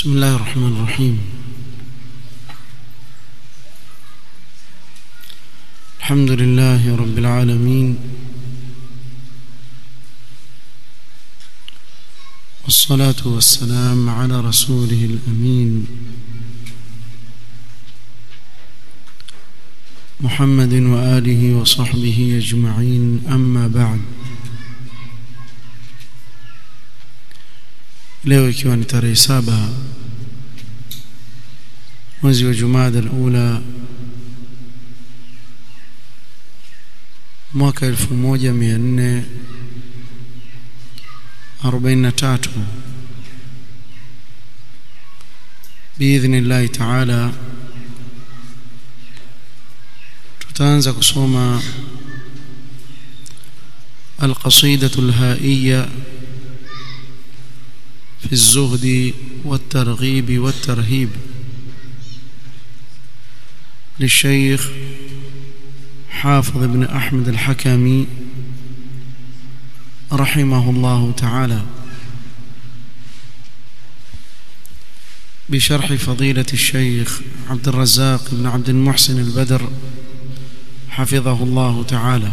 بسم الله الرحمن الرحيم الحمد لله رب العالمين والصلاة والسلام على رسوله الأمين محمد وآله وصحبه أجمعين أما بعد leo ikiwa ni tarehe saba mwezi wa Jumada al-Ula mwaka 1443 biidhnillahi taala tutaanza kusoma القصيدة الهائية في الزهد والترغيب والترهيب للشيخ حافظ بن أحمد الحكمي رحمه الله تعالى بشرح فضيلة الشيخ عبد الرزاق بن عبد المحسن البدر حفظه الله تعالى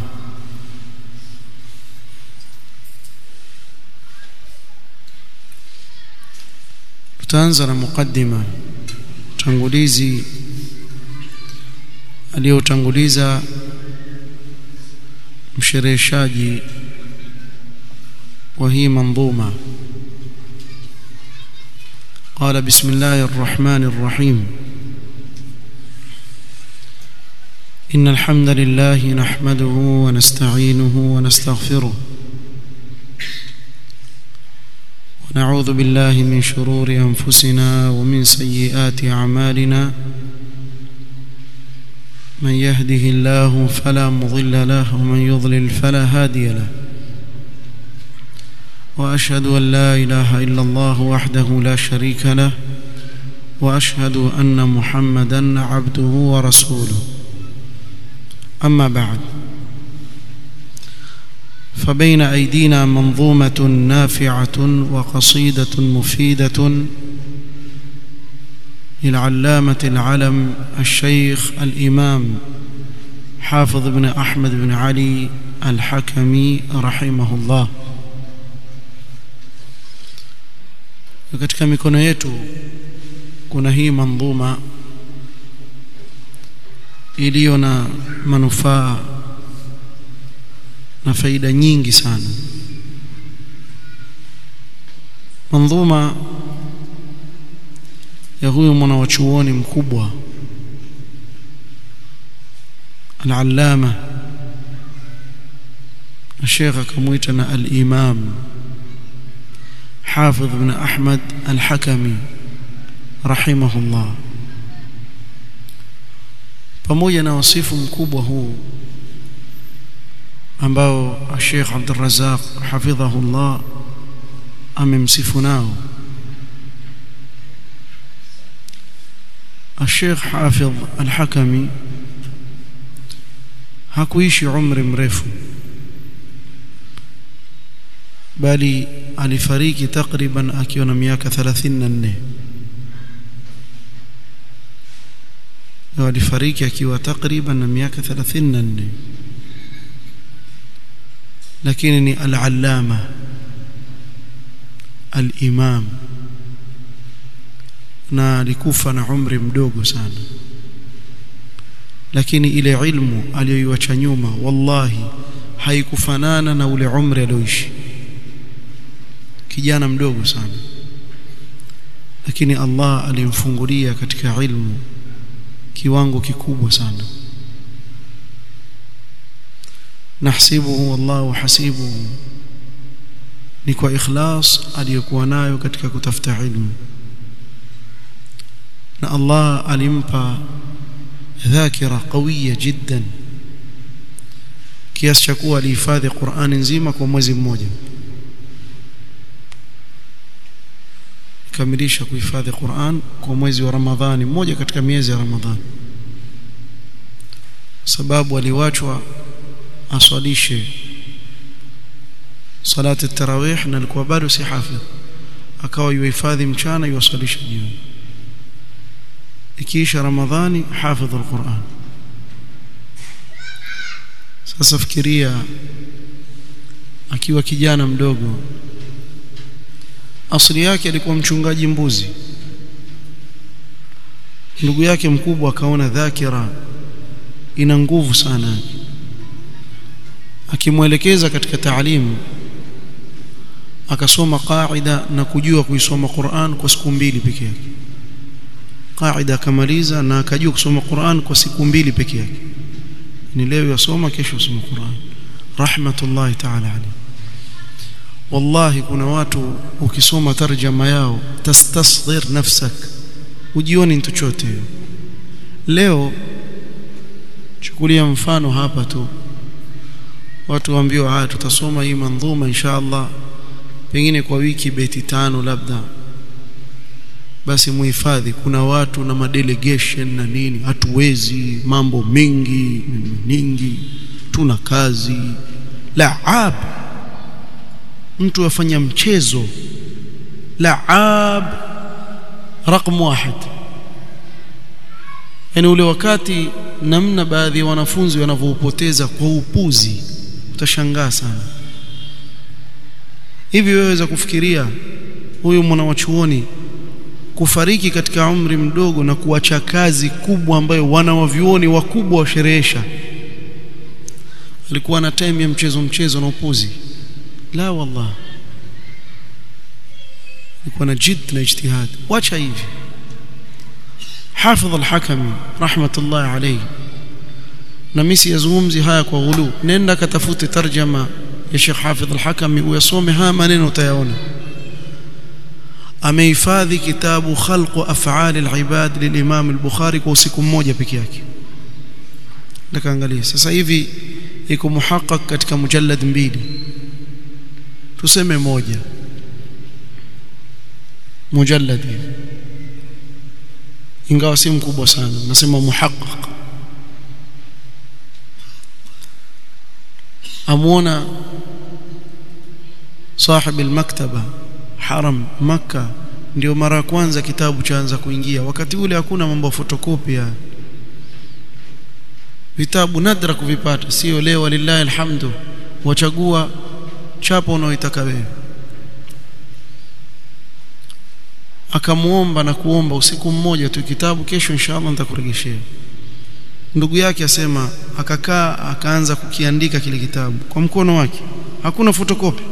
tutaanza na mukaddima tangulizi aliyotanguliza mshereheshaji wa hii manzuma قال بسم الله الرحمن الرحيم إن الحمد لله نحمده ونستعينه ونستغفره ونعوذ بالله من شرور أنفسنا ومن سيئات أعمالنا من يهده الله فلا مضل له ومن يضلل فلا هادي له وأشهد أن لا إله إلا الله وحده لا شريك له وأشهد أن محمدا عبده ورسوله أما بعد فبين أيدينا منظومة نافعة وقصيدة مفيدة للعلامة العلم الشيخ الإمام حافظ بن أحمد بن علي الحكمي رحمه الله katika mikono yetu kuna hii mandhuma iliyo na manufaa na faida nyingi sana mandhuma ya huyu mwanawachuoni mkubwa al-allama na Sheikh akamuita na al-imam Hafidh ibn Ahmad al-Hakami rahimahullah pamoja na wasifu mkubwa huu ambao Sheikh Abdul Razzaq hafidhahullah amemsifu nao Sheikh Hafidh Al-Hakami hakuishi umri mrefu bali alifariki takriban akiwa na miaka 34 alifariki akiwa takriban na miaka 34 lakini ni al-allama al-imam na alikufa na umri mdogo sana lakini ile ilmu aliyoiacha nyuma wallahi haikufanana na ule umri alioishi kijana mdogo sana lakini Allah alimfungulia katika ilmu kiwango kikubwa sana nahsibuhu wallahu hasibuhu ni kwa ikhlas aliyokuwa nayo katika kutafuta ilmu na Allah alimpa dhakira qawiya jiddan kiasi cha kuwa alihifadhi Qur'ani nzima kwa mwezi mmoja kamilisha kuhifadhi Qur'an kwa mwezi wa Ramadhani mmoja katika miezi ya Ramadhani sababu aliwachwa aswalishe salati tarawih na alikuwa bado si hafidh akawa yuhifadhi mchana yuwasalisha jioni ikiisha ramadhani hafidh alquran sasa fikiria akiwa kijana mdogo asili yake alikuwa mchungaji mbuzi ndugu yake mkubwa akaona dhakira ina nguvu sana akimwelekeza katika taalimu akasoma qaida na kujua kuisoma Qur'an kwa siku mbili peke yake qaida akamaliza na akajua kusoma Qur'an kwa siku mbili peke yake ni leo yasoma kesho yasoma Qur'an rahmatullahi ta'ala alayhi wallahi kuna watu ukisoma tarjama yao tastasghir nafsak ujioni mtu chote leo chukulia mfano hapa tu watu waambiwa haya tutasoma hii mandhuma inshallah pengine kwa wiki beti tano labda basi muhifadhi kuna watu na madelegation na nini hatuwezi mambo mengi nyingi tuna kazi laab mtu afanya mchezo laab رقم واحد yani ule wakati namna baadhi ya wanafunzi wanavyoupoteza kwa upuzi utashangaa sana hivi weweza kufikiria huyu mwanawachuoni kufariki katika umri mdogo na kuacha kazi kubwa ambayo wanawavyuoni wakubwa washerehesha alikuwa na time ya mchezo mchezo na upuzi la wallah alikuwa na jid na ijtihad wacha hivi حافظ الحكمي رحمة الله عليه na mimi siyazungumzi haya kwa ghulu nenda katafute tarjama ya Sheikh Hafidh al-Hakami uyasome haya maneno utayaona amehifadhi kitabu khalq af'al al-ibad lilimam al-Bukhari kwa usiku mmoja peke yake ndakaangalia sasa hivi iko muhaqqaq katika mujallad mbili tuseme moja mujallad hivi ingawa si mkubwa sana nasema muhaqqaq amuona صاحب المكتبه haram makka ndio mara ya kwanza kitabu chaanza kuingia wakati ule hakuna mambo ya photocopy vitabu nadra kuvipata sio leo lillahi alhamdu wachagua chapo unaoitaka wewe akamuomba na kuomba usiku mmoja tu kitabu kesho inshallah nitakurejeshea ndugu yake asema akakaa akaanza kukiandika kile kitabu kwa mkono wake hakuna fotokopi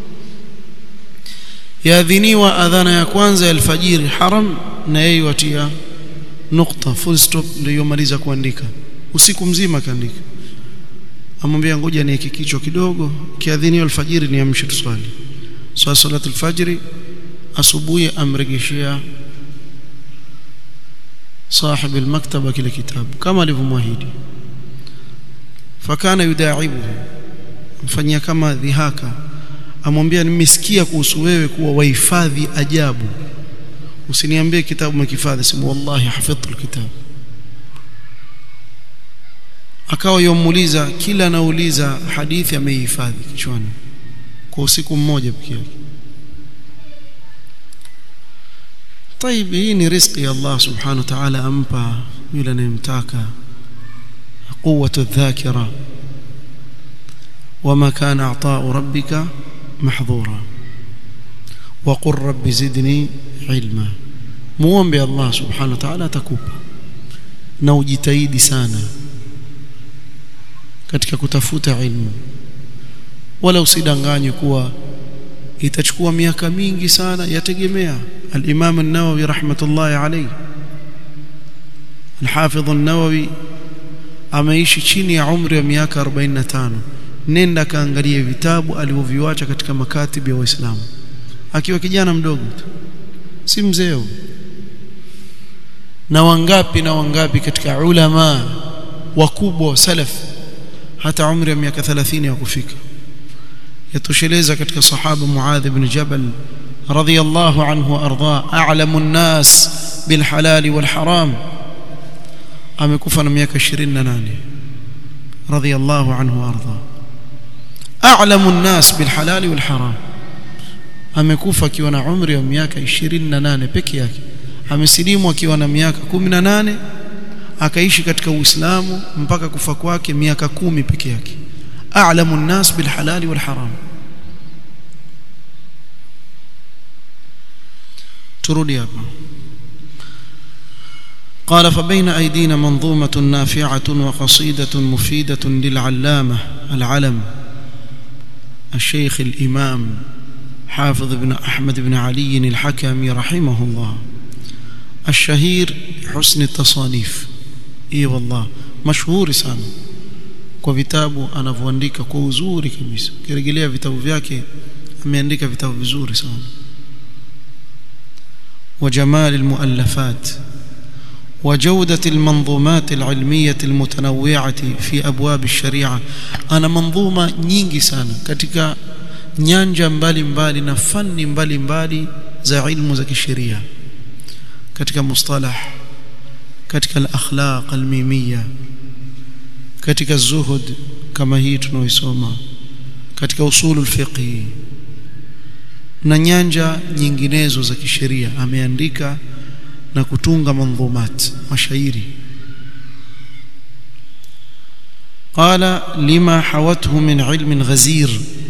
yaadhiniwa adhana ya kwanza ya alfajiri haram na yeye watia nukta full stop ndio yomaliza kuandika usiku mzima kaandika amwambia ngoja niweke kichwa kidogo kiadhiniwa alfajiri niamshe tuswali swala salatu alfajiri asubuhi amregeshea صاحب المكتبه kile kitabu kama alivyomwahidi fakana yudaibuhu mfanyia kama dhihaka amwambia nimesikia kuhusu wewe kuwa wahifadhi ajabu usiniambie kitabu umekifadhi sema wallahi hafidhtu alkitab akawa yomuuliza kila anauliza hadithi ameihifadhi kichwani kwa usiku mmoja pekee yake طيب hii ni riziki ya Allah subhanahu wa ta'ala ampa yule anayemtaka قوة الذاكرة وما كان عطاء ربك محظورا وقل رب زدني علما muombe Allah subhanahu wa ta'ala atakupa na ujitahidi sana katika kutafuta ilmu wala usidanganywe kuwa itachukua miaka mingi sana yategemea al-Imam an-Nawawi rahmatullahi alayhi al-Hafidh an-Nawawi ameishi chini ya umri wa miaka 45 nenda kaangalie vitabu alivyoviacha katika makatibi ya Waislamu akiwa kijana mdogo tu si mzee na wangapi na wangapi katika ulama wakubwa wa salaf hata umri wa miaka 30 ya kufika yatosheleza katika sahaba Muadh ibn Jabal radiyallahu anhu arda a'lamu an-nas bil halal wal haram amekufa na miaka 28 radiyallahu anhu arda a'lamu an-nas bil halal wal haram amekufa akiwa na umri wa miaka 28 peke yake amesilimu akiwa na miaka 18 akaishi katika Uislamu mpaka kufa kwake miaka kumi peke yake a'lamu an-nas bil halali wal haram turudi hapa قال فبين أيدينا منظومة نافعة وقصيدة مفيدة للعلامة العلم الشيخ الإمام حافظ بن أحمد بن علي الحكمي رحمه الله الشهير حسن التصانيف اي والله مشهور sana kwa vitabu anavyoandika kwa uzuri kabisa ukirejelea vitabu vyake ameandika vitabu vizuri sana وجمال المؤلفات وجودة المنظومات العلمية المتنوعة في أبواب الشريعة أنا منظومة nyingi sana katika nyanja mbalimbali na fani mbalimbali za ilmu za kisheria katika mustalah katika al-akhlaq al-mimiyya katika zuhud kama hii tunaoisoma katika usulu al-fiqh na nyanja nyinginezo za kisheria ameandika na kutunga mandhumat mashairi قال لما حوته من علم غزير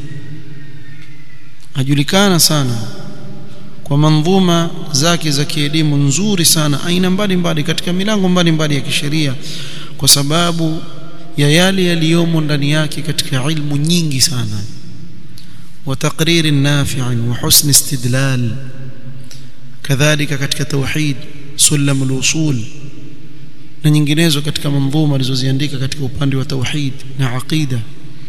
ajulikana sana kwa mandhuma zake za kielimu nzuri sana aina mbalimbali katika milango mbalimbali ya kisheria kwa sababu ya yale yaliyomo ndani yake katika ilmu nyingi sana wa taqrir nafi' wa husn istidlal kadhalika katika tauhid sulam al-usul na nyinginezo katika mandhuma alizoziandika katika upande wa tauhid na aqida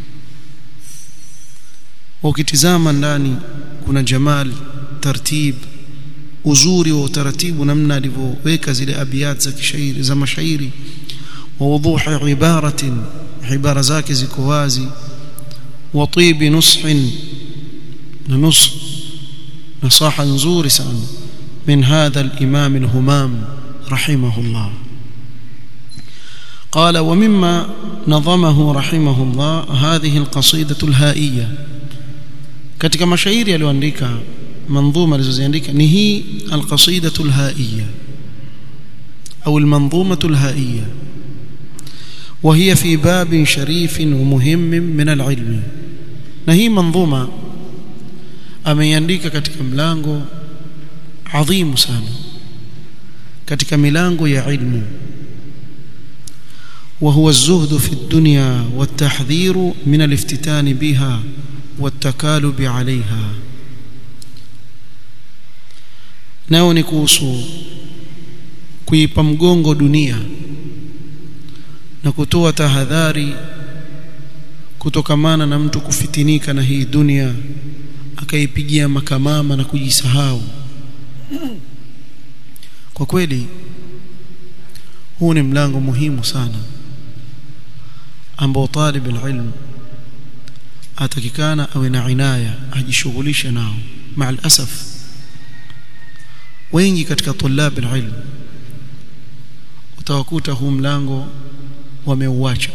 ukitizama ndani kuna jamal tartib uzuri wa utaratibu namna alivyoweka zile abiyat za kishairi za mashairi wa wuduhi ibaratin ibara zake ziko wazi wa tibi nushin na nus nasaha nzuri sana min hadha al-imam al-humam rahimahullah قال ومما نظمه رحمه الله هذه القصيدة الهائية katika mashairi aliyoandika manzuma alizoziandika ni hii alqasidatu alhaiya au almanzumatu alhaiya وهي في باب شريف ومهم من العلم na hii manzuma ameiandika katika mlango adhimu sana katika milango ya ilmu وهو الزهد في الدنيا والتحذير من الافتتان بها والتكالب عليها nao ni kuhusu kuipa mgongo dunia na kutoa tahadhari kutokamana na mtu kufitinika na hii dunia akaipigia makamama na kujisahau kwa kweli huu ni mlango muhimu sana ambao talib alilm atakikana awe na inaya ajishughulishe nao maa alasaf wengi katika tulab alilm utawakuta huu mlango wameuacha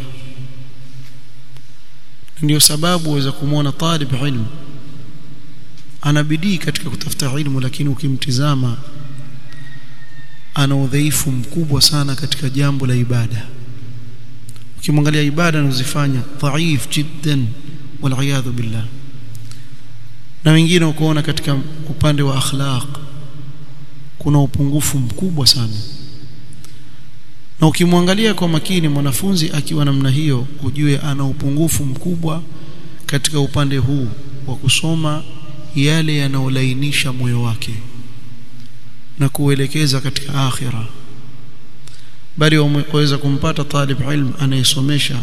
ndio sababu waweza kumwona talib ilm ana bidii katika kutafuta ilmu lakini ukimtizama ana udhaifu mkubwa sana katika jambo la ibada ukimwangalia ibada anazofanya dhaif jiddan waliyadhu billah na wengine ukoona katika upande wa akhlaq kuna upungufu mkubwa sana na ukimwangalia kwa makini mwanafunzi akiwa namna hiyo ujue ana upungufu mkubwa katika upande huu wa kusoma yale yanayolainisha moyo wake na kuelekeza katika akhira bali waweza kumpata talib ilm anayesomesha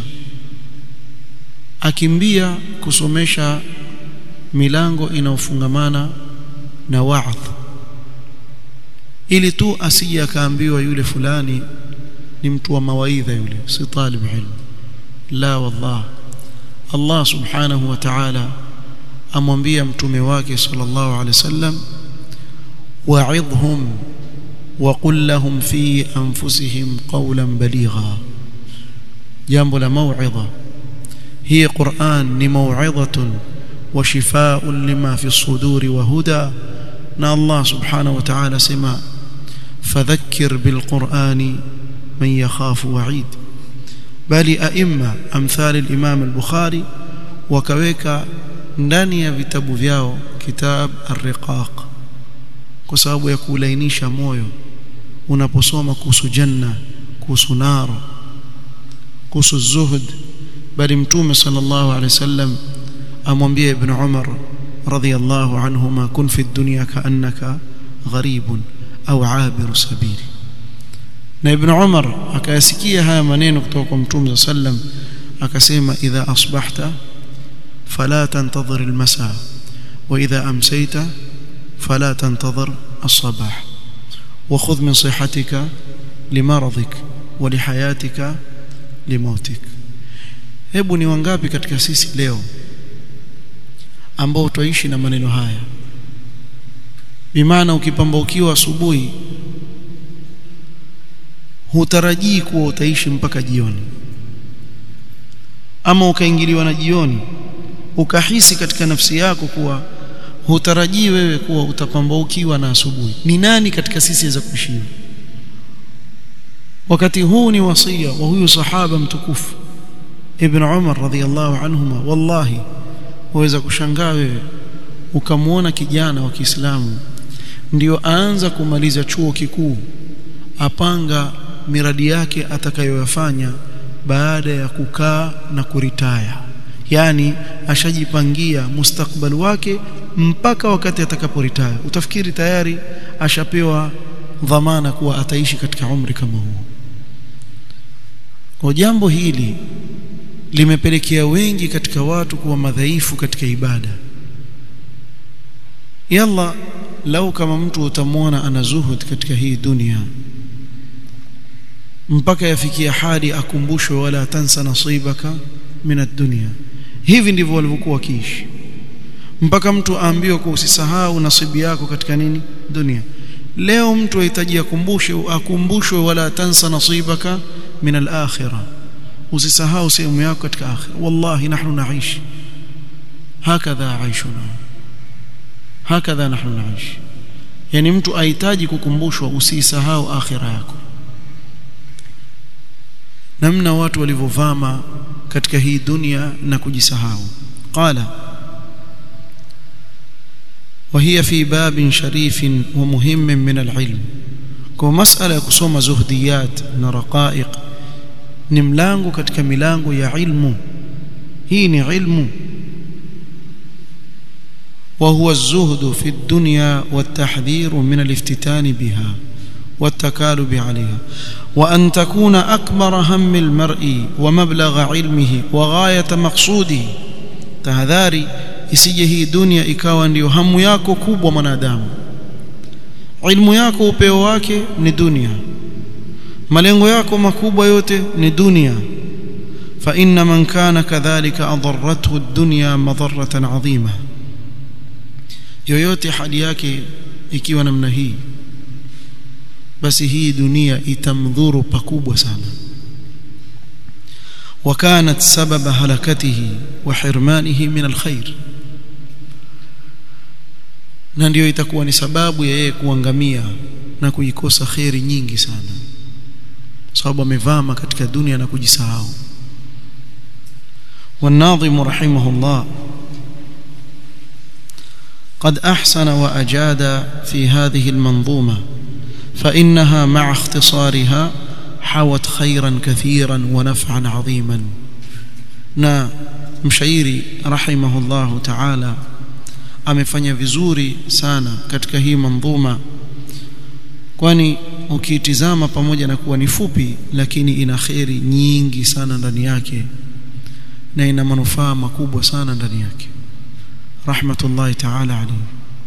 akimbia kusomesha milango inayofungamana na wa'dh ili tu asije akaambiwa yule fulani ni mtu wa mawaidha yule si talib ilm la wallah Allah subhanahu wa ta'ala amwambia mtume wake sallallahu alaihi wasallam wa'idhhum وقل لهم في أنفسهم قولا بليغا جنب الموعظة هي قرآن موعظة وشفاء لما في الصدور وهدى نا الله سبحانه وتعالى سما فذكر بالقرآن من يخاف وعيد بل أئمة أمثال الإمام البخاري وكويك ndani ya vitabu vyao kitab ar-riqaq kwa sababu ya kulainisha moyo unaposoma kuhusu janna kuhusu naro kuhusu zuhud bali mtume sallallahu alaihi wasallam amwambia ibn Umar radhiyallahu anhuma kun fi dunya kaannaka gharibun au abiru sabili na ibn Umar akayasikia haya maneno kutoka kwa mtume sallam akasema idha asbahta fala tantadhir almasa wa idha amsayta fala tantadhir الصباح وخذ من صحتك لمرضك ولحياتك لموتك hebu ni wangapi katika sisi leo ambao twaishi na maneno haya bimaana ukipambaukiwa asubuhi hutarajii kuwa utaishi mpaka jioni ama ukaingiliwa na jioni ukahisi katika nafsi yako kuwa hutarajii wewe kuwa utapambaukiwa na asubuhi ni nani katika sisi aweza kuishi wakati huu ni wasia wa huyu sahaba mtukufu ibn Umar radhiyallahu anhuma wallahi waweza kushangaa wewe ukamwona kijana wa Kiislamu ndio aanza kumaliza chuo kikuu apanga miradi yake atakayoyafanya baada ya kukaa na kuritaya yani ashajipangia mustakbal wake mpaka wakati atakaporitaya utafikiri tayari ashapewa dhamana kuwa ataishi katika umri kama huo kwa jambo hili limepelekea wengi katika watu kuwa madhaifu katika ibada yalla lau kama mtu utamwona ana zuhud katika hii dunia mpaka yafikia hadi akumbushwe wala tansa nasibaka min ad-dunya hivi ndivyo walivyokuwa wakiishi mpaka mtu aambiwe kwa usisahau nasibu yako katika nini dunia leo mtu ahitaji akumbushe akumbushwe wala tansa nasibaka min al-akhirah usisahau sehemu yako katika akhira wallahi nahnu naishi hakadha aishuna hakadha nahnu naishi yani mtu ahitaji kukumbushwa usisahau akhira yako namna watu walivyovama katika hii dunia na kujisahau qala وهي في باب شريف ومهم من العلم kwa masala ya kusoma zuhdiyat na raqaiq ni mlango katika milango ya ilmu hii ni ilmu وهو الزهد في الدنيا والتحذير من الافتتان بها والتكالب عليها وأن تكون أكبر هم المرء ومبلغ علمه وغاية مقصوده تهذاري isije hii dunia ikawa ndiyo hamu yako kubwa mwanadamu ilmu yako upeo wake ni dunia malengo yako makubwa yote ni dunia fa inna man kana kadhalika adarrathu ad-dunya madarratan adhima yoyote hali yake ikiwa namna hii basi hii dunia itamdhuru pakubwa sana وكانت سبب هلكته وحرمانه من الخير na ndio itakuwa ni sababu ya yeye kuangamia na kuikosa khairi nyingi sana sababu amevama katika dunia na kujisahau والناظم رحمه الله قد أحسن وأجاد في هذه المنظومة فإنها مع اختصارها حوت خيرا كثيرا ونفعا عظيما نا مشايري رحمه الله تعالى amefanya vizuri sana katika hii mandhuma kwani ukiitizama pamoja na kuwa ni fupi lakini ina kheri nyingi sana ndani yake na ina manufaa makubwa sana ndani yake rahmatullahi ta'ala alayhi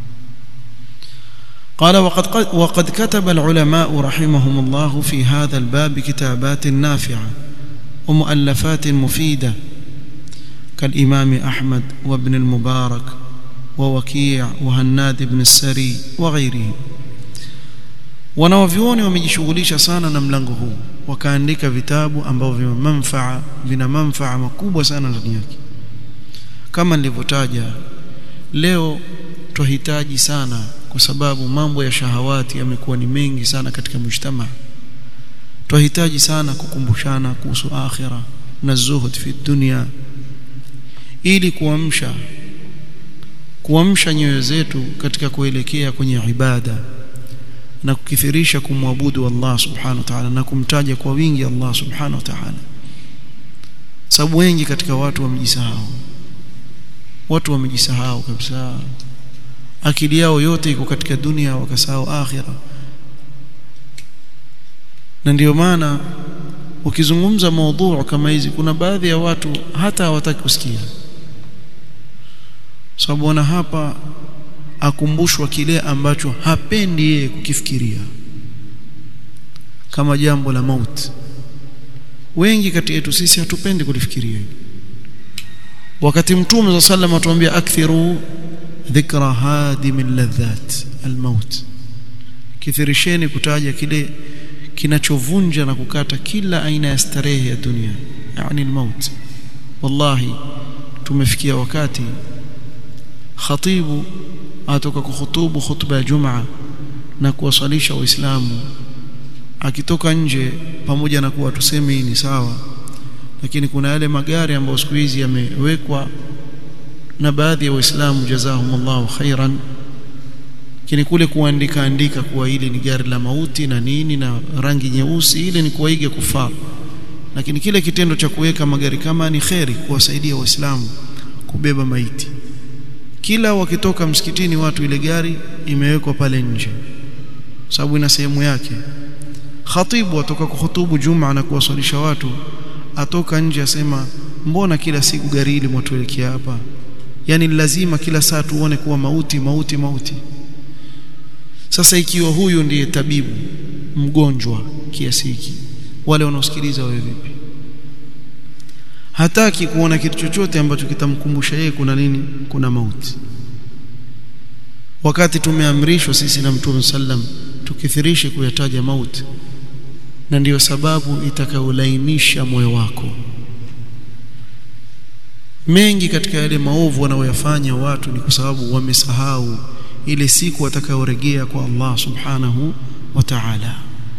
قال وقد وقد كتب العلماء رحمهم الله في هذا الباب كتابات نافعه ومؤلفات مفيده كالامام احمد وابن المبارك ووكيع وهناد بن السري وغيره wanawavyuoni wamejishughulisha sana na mlango huu wakaandika vitabu ambavyo vina manfaa vina manfaa makubwa sana ndani yake kama nilivyotaja leo twahitaji sana kwa sababu mambo ya shahawati yamekuwa ni mengi sana katika mujtama twahitaji sana kukumbushana kuhusu akhira na zuhud fi dunia ili kuamsha kuamsha nyoyo zetu katika kuelekea kwenye ibada na kukithirisha kumwabudu Allah subhanahu wa ta'ala na kumtaja kwa wingi Allah subhanahu wa ta'ala sababu wengi katika watu wamejisahau watu wamejisahau kabisa akili yao yote iko katika dunia wakasahau akhira na ndiyo maana ukizungumza maudhu kama hizi kuna baadhi ya watu hata hawataki kusikia sababu wana hapa akumbushwa kile ambacho hapendi yeye kukifikiria kama jambo la mauti wengi kati yetu sisi hatupendi kulifikiria wakati mtume za sallam atuambia akthiru dhikra hadim ladhat almaut kithirisheni kutaja kile kinachovunja na kukata kila aina ya starehe ya dunia yani almaut wallahi tumefikia wakati khatibu atoka kuhutubu khutba ya jumaa na kuwasalisha waislamu akitoka nje pamoja na kuwa tuseme hii ni sawa lakini kuna yale magari ambayo siku hizi yamewekwa na baadhi ya waislamu jazahumullahu khairan lakini kule kuandika andika kuwa hili ni gari la mauti na nini na rangi nyeusi ile ni kuwaiga kufaa lakini kile kitendo cha kuweka magari kama ni kheri kuwasaidia waislamu kubeba maiti kila wakitoka msikitini watu ile gari imewekwa pale nje sababu ina sehemu yake khatibu atoka kuhutubu juma na kuwasalisha watu atoka nje asema mbona kila siku gari hili mwatuelekea hapa yani lazima kila saa tuone kuwa mauti mauti mauti sasa ikiwa huyu ndiye tabibu mgonjwa kiasi hiki wale wanaosikiliza wewe vipi hataki kuona kitu chochote ambacho kitamkumbusha yeye kuna nini kuna mauti wakati tumeamrishwa sisi na mtume sallam tukithirishe kuyataja mauti na ndiyo sababu itakayolainisha moyo wako mengi katika yale maovu wanaoyafanya watu ni kwa sababu wamesahau ile siku watakayorejea kwa Allah subhanahu wa ta'ala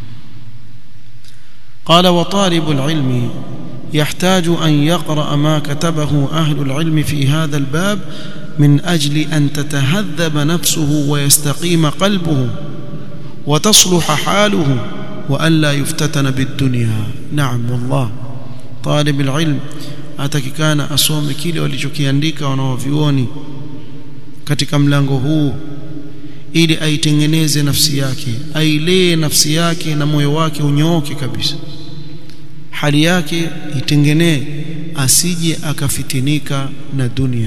قال وطالب العلم يحتاج أن يقرأ ما كتبه أهل العلم في هذا الباب من أجل أن تتهذب نفسه ويستقيم قلبه وتصلح حاله وألا يفتتن بالدنيا نعم والله طالب العلم atakikana asome kile walichokiandika wanaovioni katika mlango huu ili aitengeneze nafsi yake ailee nafsi yake na moyo wake unyooke kabisa hali yake itengenee asije akafitinika na dunia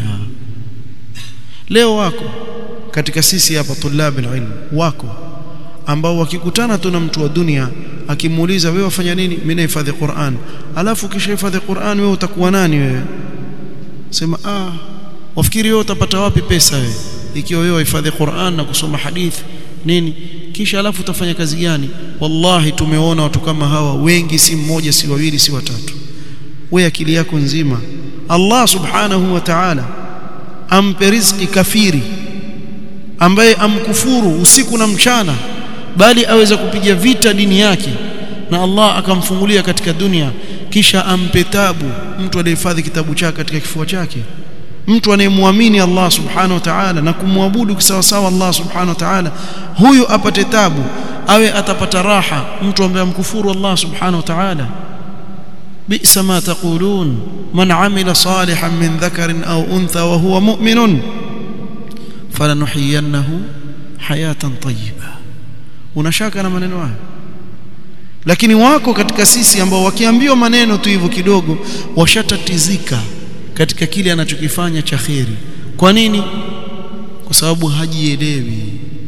leo wako katika sisi hapa tulab ilm wako ambao wakikutana tu na mtu wa dunia akimuuliza wewe wafanya nini mimi nahifadhi Qur'an alafu kisha hifadhi Qur'an wewe utakuwa nani wewe sema ah wafikiri wewe utapata wapi pesa wewe ikiwa wewe wahifadhi Qur'an na kusoma hadithi nini kisha alafu utafanya kazi gani wallahi tumeona watu kama hawa wengi si mmoja si wawili si watatu wewe akili yako nzima Allah subhanahu wa ta'ala ampe riziki kafiri ambaye amkufuru usiku na mchana bali aweza kupiga vita dini yake na Allah akamfungulia katika dunia kisha ampe tabu mtu aliyehifadhi kitabu chake katika kifua chake mtu anayemwamini Allah subhanahu wa ta'ala na kumwabudu kisawasawa Allah subhanahu wa ta'ala huyu apate tabu awe atapata raha mtu ambaye amkufuru Allah subhanahu wa ta'ala bi'sa ma taqulun man amila salihan min dhakarin aw untha wa huwa mu'minun falanuhyiyannahu hayatan tayyiba unashaka na maneno haya lakini wako katika sisi ambao wakiambiwa maneno tu hivyo kidogo washatatizika katika kile anachokifanya cha kheri kwa nini kwa sababu hajielewi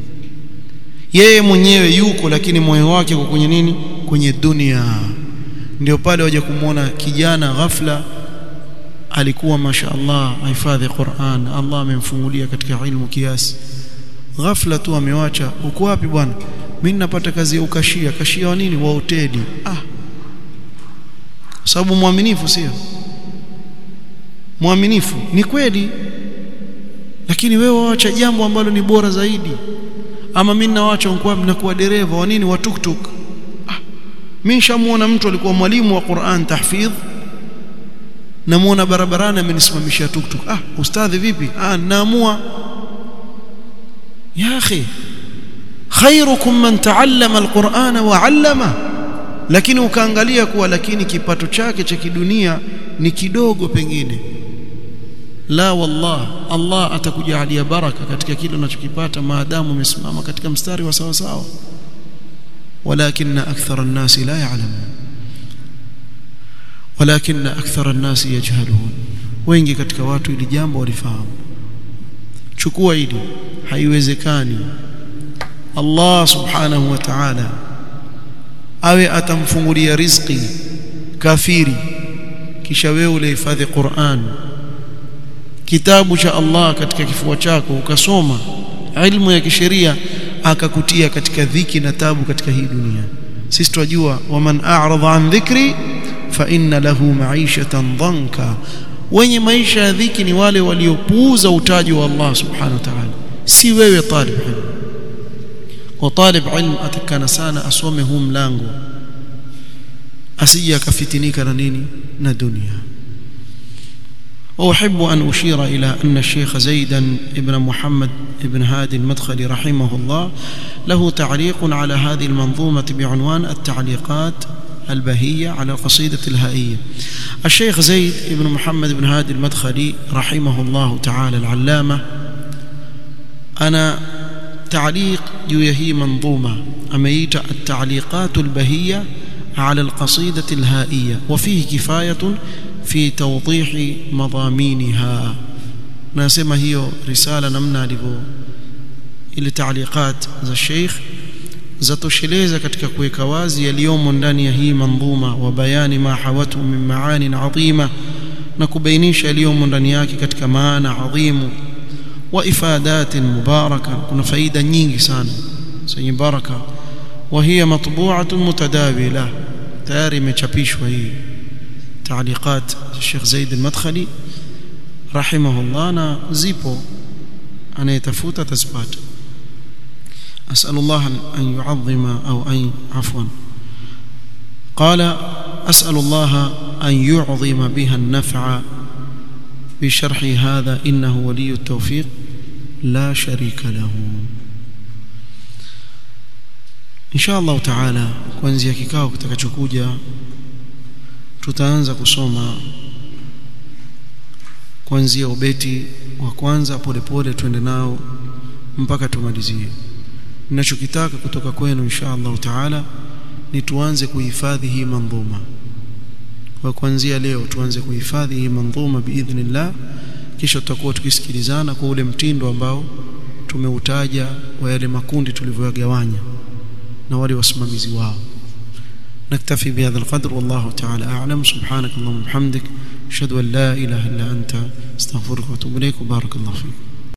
yeye mwenyewe yuko lakini moyo wake uko kwenye nini kwenye dunia ndio pale waje kumwona kijana ghafla alikuwa mashaallah ahifadhi Qur'an Allah amemfungulia katika ilmu kiasi ghafla tu amewacha uko wapi bwana mimi napata kazi ya ukashia kashia wa nini wa hoteli ah sababu mwaminifu sio mwaminifu ni kweli lakini wewe waacha jambo ambalo ni bora zaidi ama mimi nawaacha nikuwa mnakuwa dereva wa nini wa tuktuk ah, mimi nishamuona mtu alikuwa mwalimu wa Qur'an tahfidh namuona barabarani amenisimamishia tuktuk ah ustadhi vipi ah naamua ya akhi khairukum man taallama alqur'ana wa 'allama lakini ukaangalia kuwa lakini kipato chake cha kidunia ni kidogo pengine la wallah Allah atakujalia baraka katika kile unachokipata maadamu umesimama katika mstari wa sawa sawa walakin akthara an-nas la ya'lamun walakin akthara an-nas yajhalun wengi katika watu ili jambo walifahamu chukua hili haiwezekani Allah subhanahu wa ta'ala awe atamfungulia riziki kafiri kisha wewe ulihifadhi Qur'an kitabu cha Allah katika kifua chako ukasoma ilmu ya kisheria akakutia katika dhiki na tabu katika hii dunia sisi tunajua waman a'rada an dhikri fa inna lahu ma'ishatan dhanka wenye maisha ya dhiki ni wale waliopuuza utaji wa Allah subhanahu wa ta'ala si wewe talib ilm wa talib ilm atakana sana asome huu mlango asije akafitinika na nini na dunia وأحب أن أشير إلى أن الشيخ زيدا ابن محمد ابن هادي المدخلي رحمه الله له تعليق على هذه المنظومة بعنوان التعليقات البهية على القصيدة الهائية الشيخ زيد ابن محمد بن هادي المدخلي رحمه الله تعالى العلامة أنا تعليق جويه منظومة أميت التعليقات البهية على القصيدة الهائية وفيه كفاية في توضيح مضامينها nasema hiyo risala namna alivyo ile taaliqat za Sheikh zatosheleza katika kuweka wazi yaliyomo ndani ya hii mandhuma wa bayani ma hawatu min maani adhima na kubainisha yaliyomo ndani yake katika maana adhimu wa ifadatin mubaraka kuna faida nyingi sana zenye baraka wa hiya matbu'atun mutadawila tayari imechapishwa hii تعليقات الشيخ زيد المدخلي رحمه الله أنا زيبو أنا يتفوت تزبات أسأل الله أن يعظم أو أن عفوا قال أسأل الله أن يعظم بها النفع بشرح هذا إنه ولي التوفيق لا شريك له إن شاء الله تعالى kuanzia kikao kitakachokuja tutaanza kusoma kuanzia ubeti wa kwanza polepole twende nao mpaka tumalizie ninachokitaka kutoka kwenu insha Allah taala ni tuanze kuhifadhi hii mandhuma kwa kuanzia leo tuanze kuhifadhi hii mandhuma biidhnillah kisha tutakuwa tukisikilizana kwa ule mtindo ambao tumeutaja wa yale makundi tulivyoyagawanya na wale wasimamizi wao نكتفي بهذا القدر والله تعالى أعلم سبحانك اللهم وبحمدك أشهد أن لا إله إلا أنت استغفرك وأتوب إليك وبارك الله فيك